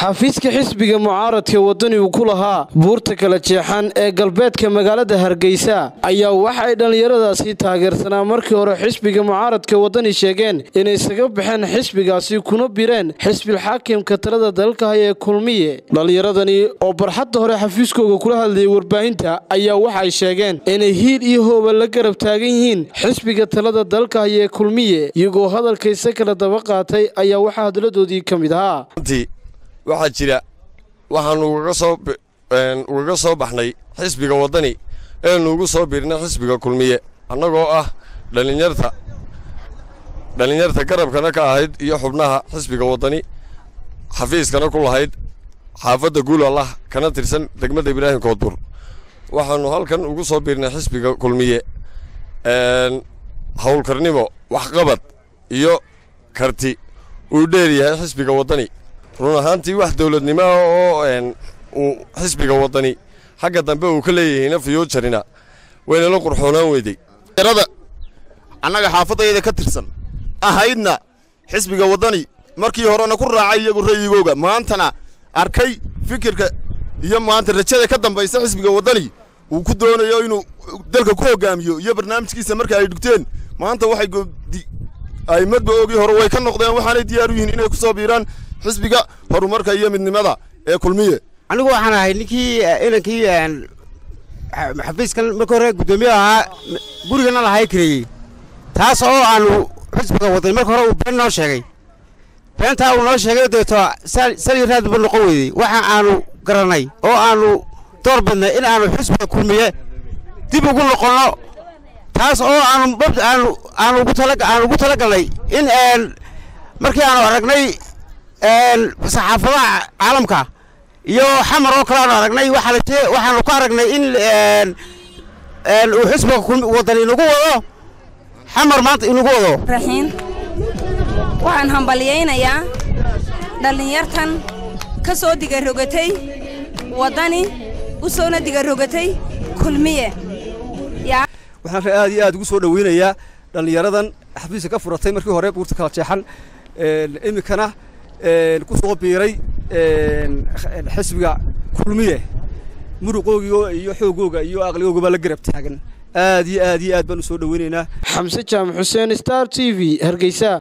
xafiiska xisbiga mucaaradka wadani uu ku lahaa buurta kala jeexan ee galbeedka magaalada hargeysa ayaa waxay dhallinyaradaasi taageersanaa markii hore xisbiga mucaaradka wadani sheegeen inay isaga baxeen xisbigaasi kuna bireen xisbilxaakimka talada dalka haya ee kulmiye dhallinyaradani oo barxadda hore xafiiskooga kula hadlayay warbaahinta ayaa waxay sheegeen inay hiil iyo hooba la garab taagan yihiin xisbiga talada dalka haya ee kulmiye iyagoo hadalkaysa kala daba qaatay ayaa waxaa hadaladoodii ka mid ahaa waxaa jira waxaanu ugaga soo baxnay xisbiga waddani eenu ugu soo biirnay xisbiga kulmiye annagoo ah dhalinyarta dhallinyarta garabkana ka ahayd iyo xubnaha xisbiga waddani xafiiskana ku lahayd xaafadda guulallah kana tirsan degmada ibraahim koodbur waxaanu halkan ugu soo biirnay xisbiga kulmiye howlkarnimo waxqabad iyo karti uu dheer yahay xisbiga waddani run ahaantii wax dowladnimo ah oo uu xisbiga waddani xagga dambe uu ka leeyahayna fiyuujarina waynala qurxoonaan weyday yarada annaga xaafadayada ka tirsan ahaydna xisbiga waddani markii horena ku raacay iyagu ra'yigooga maantana arkay fikirka iyo maanta rajada ka dambaysa xisbiga waddani uu ku doonayo inuu dalka ku hoggaamiyo iyo barnaamijkiisa marka ay dhigteen maanta waxay ay madba oogii hore way ka noqdeen waxaanay diyaar u yihiin inay ku soo biiraan xisbiga horumarka iyo midnimada ee kulmiye anigu waxaan ahay ninkii inankii xafiiskan marka hore guddoomiye ahaa gurigana lahay kareeyey taas oo aanu xisbiga waday marka hore uu been noo sheegay beentaa uu noo sheegay deeto sali raadba noqon weydey waxa aanu garannay oo aanu door badnay in aanu xisbiga kulmiye dib ugu noqonno taas oo aanu aanu aanu ugu tala aanu ugu talagalnay in markii aanu aragnay saxaafadaha caalamka iyo xamar oo kale aanu aragnay waxaanu ka aragnay in uu xisbiga wadan inagu wado xamar maanta inagu wado raxiin waxaan hambalyaynayaa dhallinyartan ka soo digarogatay waddani u soona digarogatay kulmiye waxaan aad iyo aad ugu soo dhoweynayaa dhallinyaradan xafiiska ka furatay markii hore buurta kala jeexan iminkana ku soo biiray xisbiga kulmiye muruqoogigo iyo xoogooga iyo aqligooga baa la garab taagan aad iyo aad iyo aad baan u soo dhoweynaynaa xamse jaamac xuseen star t v hargeysa